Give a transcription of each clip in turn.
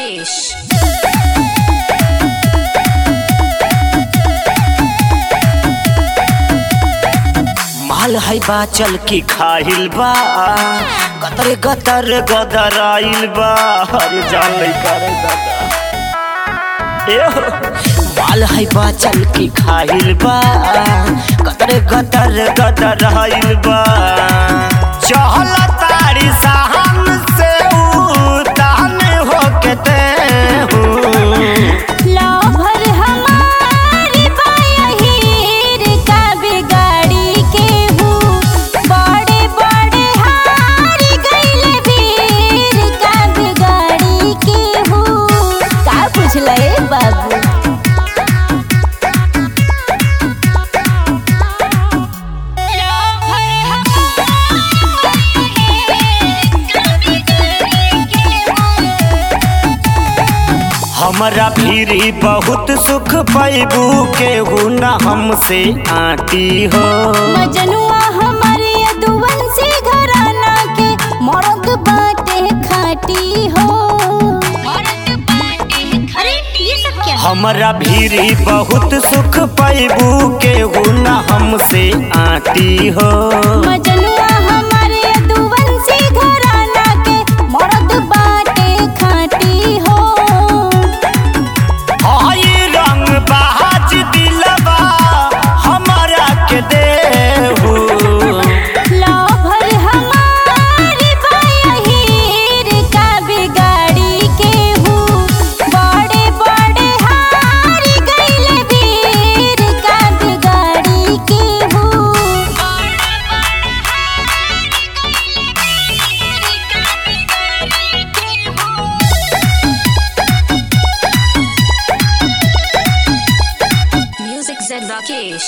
राकेश माल है बा चल की खाहिल बा गतर गतर गदर आइल बा अरे जान लइका रे दादा ए हो माल है बा चल की खाहिल बा गतर गतर गदर आइल बा चहल तारी साहन से उतान हो के ते हूँ लौभर हमारी बाहिर का बिगाड़ी के हूँ बड़े बड़े हार गईले भीर का बिगाड़ी के हूँ का पूछले बाबू हमरा भीरी बहुत सुख पैबू केहू न हमसे आटी हो मजनुआ हमारे यदुवन से घराना के मर्द बाटे खाटी हो अरे ये सब क्या हमरा भीरी बहुत सुख पैबू केहू न हमसे आटी हो मजनुआ हमारे यदुवन से घराना के मर्द बाटे खाटी हो हई रंग बाज दिलबा हमरा के देहू लौभर हमारी बाहिर का बिगाड़ी के हूँ बड़े बड़े हार गईले वीर का बिगाड़ी के हूँ म्यूजिक से राकेश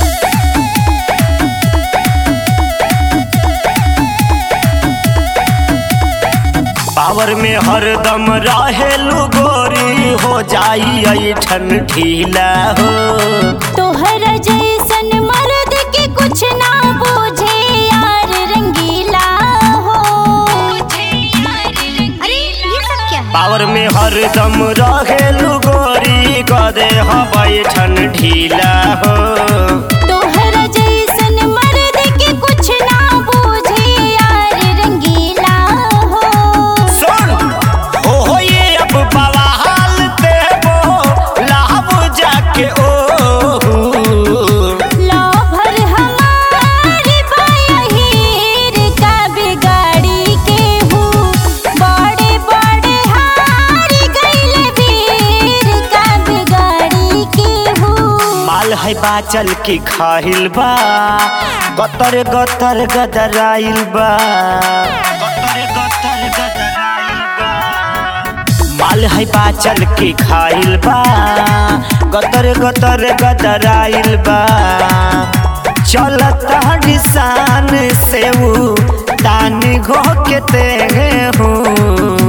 पावर में हरदम रहेलू गोरी हो जाई ऐठन ढीला हो तोहर जैसन मर्द के कुछ ना बूझे यार रंगीला हो अरे ये सब क्या है पावर में हरदम रहेलू गोरी कदे बैठन ढीला हो तोहर जैसन मर्द के कुछ ना बूझे यार रंगीला हो सुन हो हो ये अब बवाल देबो लाभ जाके ओ लौभर हमारी बाहिर का बिगाड़ी के हूँ बड़े बड़े हार गईले वीर का बिगाड़ी के हूँ माल है बाचल की खाहिल बा गतर गतर गदराइल बा गतर गतर गदराइल बा माल है बाचल की खाइल बा गतर गतर गदराइल बा चलता निशान से ऊ तानी घो के ते हूँ